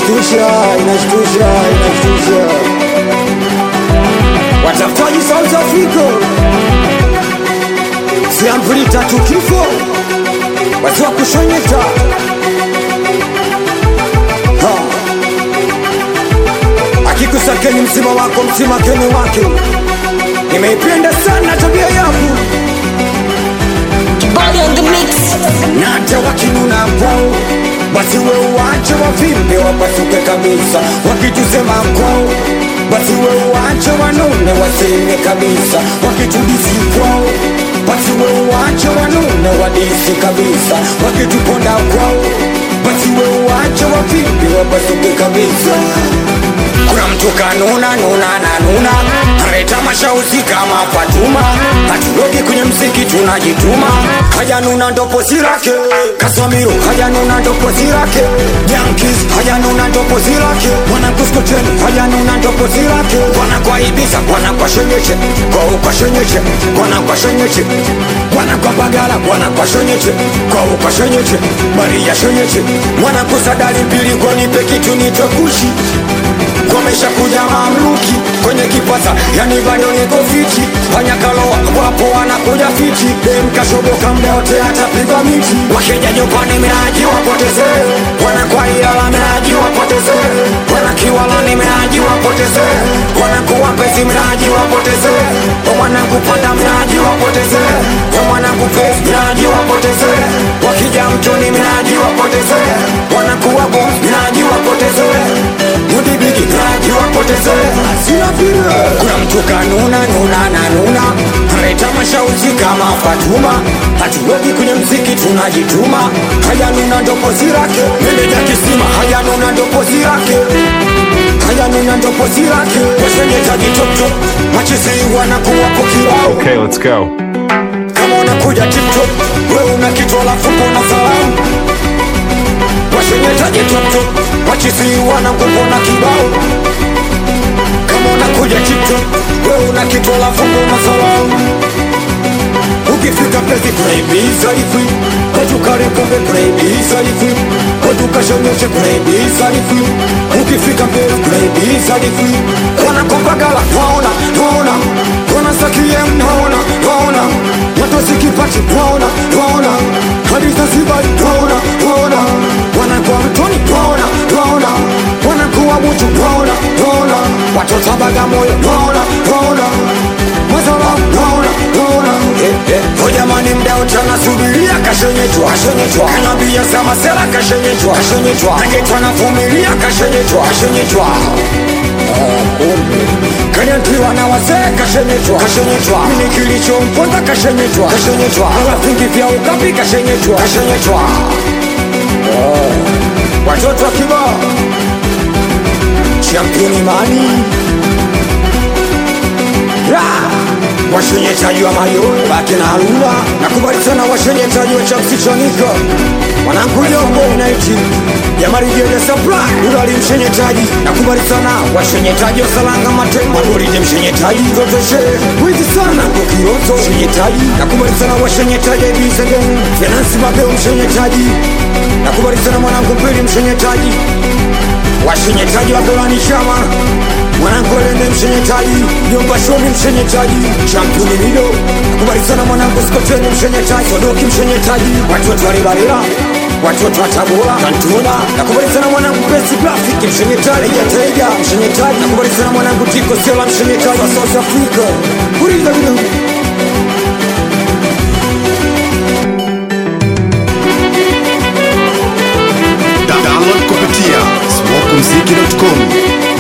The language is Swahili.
inashtusha, inashtusha, inashtusha. Watafutaji South Africa, siampuli tatu kifo, watu wa kushonyeta Ha. akikusakeni msima wako msima keni wake, nimeipenda sana tabia yangu Body on the mix. na hata wakinuna kwao basi we uwache wavimbe wapasuke kabisa, wakitusema kwao basi we uwache wanune waseme kabisa, wakitudisi kwao basi we uwache wanune wadisi kabisa, wakituponda kwao basi we uwache wavimbe wapasuke kabisa. Kuna mtu kanuna nuna na nuna Kaleta mashauzi kama Fatuma Hatulogi kwenye mziki tunajituma Haja nuna ndo pozi lake Kasamiro haja nuna ndo pozi lake Yankees haja nuna ndo pozi lake Wana kuskoteni haja nuna ndo pozi lake Wana kwa Ibiza wana kwa shenyeche Kwa ukwa shenyeche Wana kwa shenyeche Wana kwa Bagala wana kwa shenyeche Kwa ukwa shenyeche Maria shenyeche Wana kusadali mbili kwa nipe kitu nitokushi Wamesha kuja mamluki kwenye kipasa, yani bado niko fiti. Panyakaloa wapo wanakuja fiti, dem kashoboka mda wote atapigwa miti. Wakija nyumbani miraji wapoteze, wanakuwa Ilala miraji wapoteze, wanakiwala ni miraji wapoteze, wanakuwa Mbezi miraji wapoteze, wamwanangu panda miraji wapoteze, wamwanangu pesi miraji wapoteze, wakija mtoni miraji wapoteze, wanakuwa boss miraji wapoteze Mudibiki miraji wapoteze Sina vile Kuna mtu kanuna nuna na nuna Kaleta mashauzi kama Fatuma Hatuweki kwenye mziki tunajituma Haya nuna ndo pozi lake Meneja kisima haya nuna ndo pozi lake Haya nuna ndo pozi lake Washenyetaji top top Machisi wanakuwa pokirao Okay, let's go. kama unakuja tiktok we una kitu alafu mbona salamu washenyetaje tuktok wachisi wanakupona kibao kama unakuja tiktok we una kitu alafu mbona salamu ukifika pezi kunaibiza ifwi watukarekombe kunaibiza ifwi watukashonyeshe kunaibiza ifwi ukifika mbele kunaibiza ifwi wanakopagala twaona twaona wanasakie mnaona twaona watosikipati twaona twaona hadi zanzibari twaona twaona wanakuwa mtoni twaona twaona wanakuwa muchu twaona twaona watoto bagamoyo twaona twaona mazala twaona twaona Oh jamani mda wote anasubiria kashenyetwa kashenyetwa kanabia za masela kashenyetwa kashenyetwa nagetwa navumilia kashenyetwa kashenyetwa kanyantiwa na wazee kashenyetwa kashenyetwa mini kilichomponza kashenyetwa kashenyetwa alafingi vya ukapi kashenyetwa kashenyetwa watoto wa kibao championi mani washenyetaji wa mayowe baki na haruma nakubali sana washenyetaji wa chamsichanika wananguliombo inaiti yamarijede supply udali mshenyetaji nakubali sana washenyetaji wa salanga matembo adolije mshenyetaji zotoshe wizi sana kukirozo mshenyetaji nakubali sana washenyetaji ibisegen finansi mapeo mshenyetaji nakubali sana mwanangu mpili mshenyetaji washenyetaji wa golani chama mwanangu elende mshenyetaji nyumba shomi mshenyetaji championi mido nakubali sana mwanangu skoteni mshenyetaji sodoki mshenyetaji watoto walibalila watoto wa tabora kantuna nakubali sana mwanangu pesi grafiki mshenyetaji jatega mshenyetaji nakubali sana mwanangu tiko sela mshenyetaji wa south africa kuliza vido Da- download kupitia smokumziki.com